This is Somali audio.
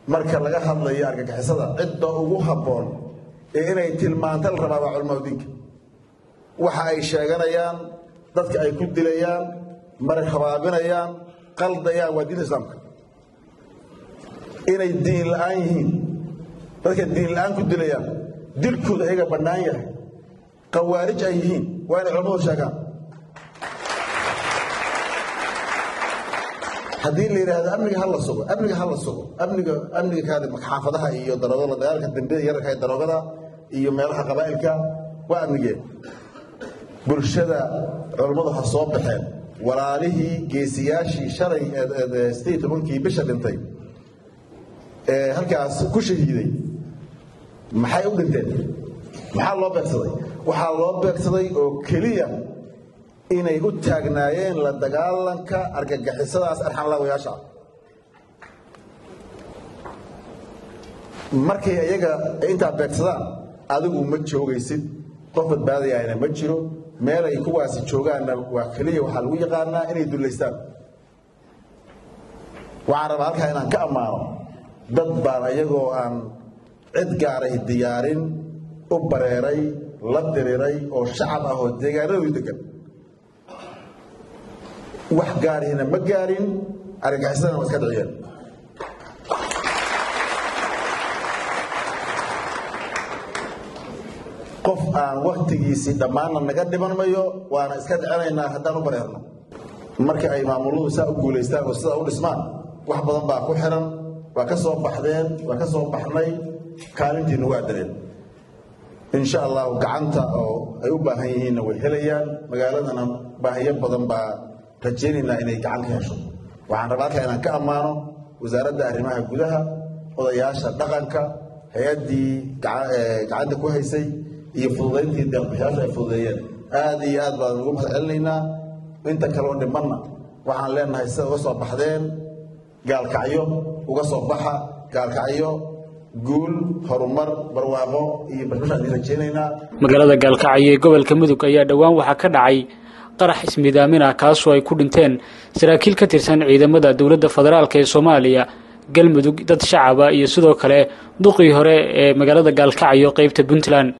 marka laga hadlayo argagixisada cidda ugu habboon ee inay tilmaanta la rabaa waa culamaau diinka waxa ay sheeganayaan dadka ay ku dilayaan mara habaabinayaan qaldayaan waa diinta islaamka inay diin la'aan yihiin dadka diin la'aan ku dilayaan dilkooda ayaga bannaan yahay qawaarij ay yihiin waa inay culamadu sheegaan haddii la yidhaahdo amniga ha la sugo amniga ha la sugo amniga amniga kaadi xaafadaha iyo daroogada dagaalka dambiyada yararka ee daroogada iyo meelaha qabaa'ilka waa amnigeen bulshada culammadu ha soo baxeen walaalihii geesiyaashii shalay sideed tobankii bisha dhintay ee halkaas ku shahiiday maxay u dhinteen maxaa loo beegsaday waxaa loo beegsaday oo keliya inay u taagnaayeen la dagaalanka argagixisadaas arxanlaawayaasha markay iyaga intaa beegsadaan adigu ma joogaysid qof badbaadayana ma jiro meelay kuwaasi joogaanna waa keliya waxaa lagu yaqaanaa inay dullaystaan waxaan rabaa halkaa inaan ka ammaano dad baan iyagoo aan cid gaaray diyaarin u bareeray la diriray oo shacab ah oo deegaanadoodu degan wax gaarihina ma gaarin argagixisadana waa iska dhiciyeen qof aan waktigiisii dhammaanna naga dhiman mayo waana iska dhicinaynaa haddaan u bareerno marka ay maamuladu saa u guulaystaan oo sidaa u dhismaan wax badan baa ku xiran waa ka soo baxdeen waa ka soo baxnay kaalintiina waa dareen insha allahu gacanta oo ay u baahan yihiinna way helayaan magaaladana baahiyo badan baa rajaynaynaa inay gacan ka hesho waxaan rabaa halkaa inaan ka ammaano wasaaradda arrimaha gudaha odayaasha dhaqanka hay-addii gacanta ku haysay iyo fududayntii deeqbixiyaasha ay fududeeyeen aad iyo aad baan ugu mahad celinaynaa inta kaloo dhimanna waxaan leenahay sida uga soo baxdeen gaalkacyo uga soo baxa gaalkacyo guul horumar barwaaqo iyo barbashaan idin rajaynaynaa magaalada gaalkacyo ee gobolka mudug ayaa dhowaan waxaa ka dhacay qarax ismidaamin ah kaasoo ay ku dhinteen saraakiil ka tirsan ciidamada dowladda federaalk ee soomaaliya galmudug dad shacaba iyo sidoo kale duqii hore ee magaalada gaalkacyo qeybta puntland